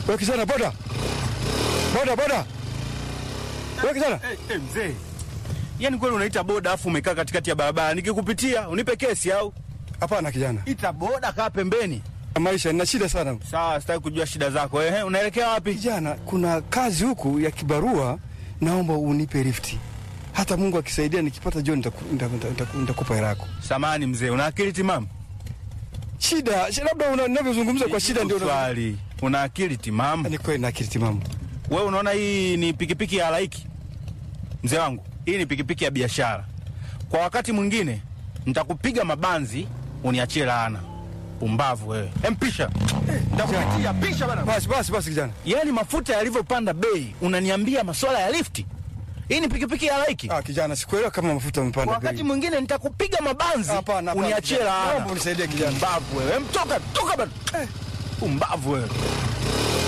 Wewe kijana boda. Boda boda. Wewe kijana. Eh, eh, mzee, yaani kweli unaita boda afu umekaa katikati ya barabara, nikikupitia unipe kesi au Hapana kijana. ita boda, kaa pembeni. Maisha nina shida sana. Sawa, sitaki kujua shida zako. Ehe, unaelekea wapi? Kijana, kuna kazi huku ya kibarua, naomba unipe lifti. Hata Mungu akisaidia nikipata John nitaku- nitaku- nitaku- nitakupa hela yako. Samani mzee, una akili timamu? Shida, shi- labda una- unavyozungumza kwa shida ndio una- swali. Una akili timamu? Ni kweli na akili timamu. Wewe unaona hii ni pikipiki ya halaiki? Mzee wangu, hii ni pikipiki ya biashara. Kwa wakati mwingine nitakupiga mabanzi uniachie laana. Pumbavu wewe. Empisha. Nitakupitia pisha bana. Basi basi basi kijana. Yaani mafuta yalivyopanda bei, unaniambia masuala ya lifti? Hii ni pikipiki ya halaiki? Ah, kijana sikuelewa kama mafuta yamepanda Kwa wakati bei. mwingine nitakupiga mabanzi Hapana, hapana, uniachie kijana. laana. Naomba unisaidie kijana. Pumbavu wewe. Em, Toka, toka bana. Pumbavu wewe.